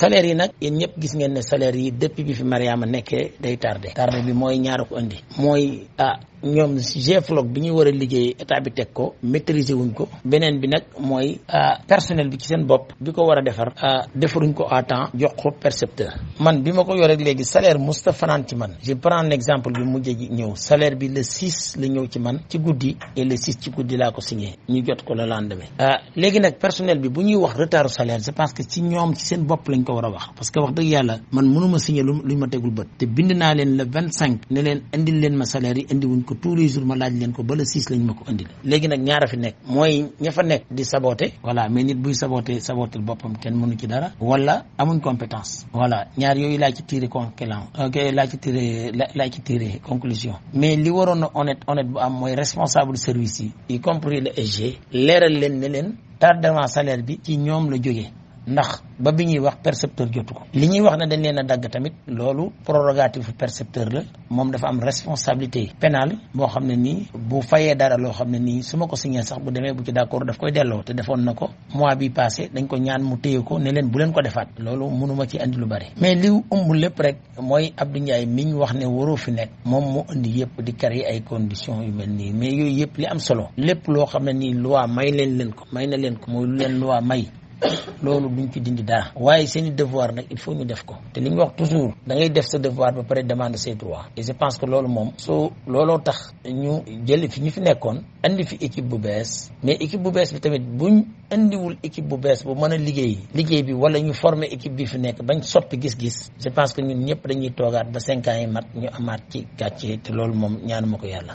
salaire yi nag yéen ñëpp gis ngeen ne salaire yi depuis bi fi Mariama nekkee day tardé tardé bi mooy ñaara ko indi mooy ah ñoom GFLOC bi ñuy war a liggéey état bi teg ko maîtriser wuñ ko beneen bi nag mooy personnel bi ci seen bopp bi ko war a defar defaruñ ko à temps jox ko percepteur man bi ma ko yoree léegi salaire musta fanaan ci man je prends l'exemple bi mujj ji ñëw salaire bi le 6 la ñëw ci man ci guddi et le 6 ci guddi laa ko signé ñu jot ko le lendemain léegi nag personnel bi bu ñuy wax retard salaire c'est parce que ci ñoom ci seen bopp lañ ko war a wax parce que wax dëgg yàlla man mënuma signé lu luñ ma tegul bët te bind naa leen le 25 ne leen indil leen ma salaire yi indi wuñ ko tous les jours ma laaj leen ko ba le 6 lañ ma ko indil léegi nag ñaara fi nekk mooy ña fa nekk di saboté voilà mais nit buy saboté sabotel boppam kenn mënu ci dara wala amuñ compétence voilà ñaar yooyu laa ci tiré conclusion ok laa ci tiré laa ci tiré conclusion mais li waroon na honnête honnête bu am mooy responsable service yi y compris le SG leeral leen ne leen tardement salaire bi ci ñoom la jógee ndax ba bi ñuy wax percepteur jotu ko li ñuy wax ne dañ leen a dagg tamit loolu prérogative percepteur la moom dafa am responsabilité pénale boo xam ne nii bu fayee dara loo xam ne nii su ma ko signé sax bu demee bu ci d'accord daf koy delloo te defoon na ko mois bi passé dañ ko ñaan mu téye ko ne leen bu leen ko defaat loolu mënuma ci andi lu bari mais li ëmb lépp rek mooy Abdou Ndiaye mi ñu wax ne waroo fi nekk moom mu indi yëpp di créer ay conditions yu mel nii mais yooyu yëpp li am solo lépp loo xam ne nii loi may leen leen ko may na leen ko mooy lu leen loi may loolu duñ ci dindi dara waaye seen i devoir nag il faut ñu def ko te li ñu wax toujours da ngay def sa devoir ba pare demander ses droits et je pense que loolu moom soo looloo tax ñu jëli fi ñu fi nekkoon andi fi équipe bu bees mais équipe bu bees bi tamit buñ indiwul équipe bu bees bu mën a liggéey liggéey bi wala ñu former équipe bi fi nekk bañ soppi gis-gis je pense que ñun ñëpp dañuy toogaat ba cinq ans yi mat ñu amaat ci gàcce te loolu moom ñaanuma ko yàlla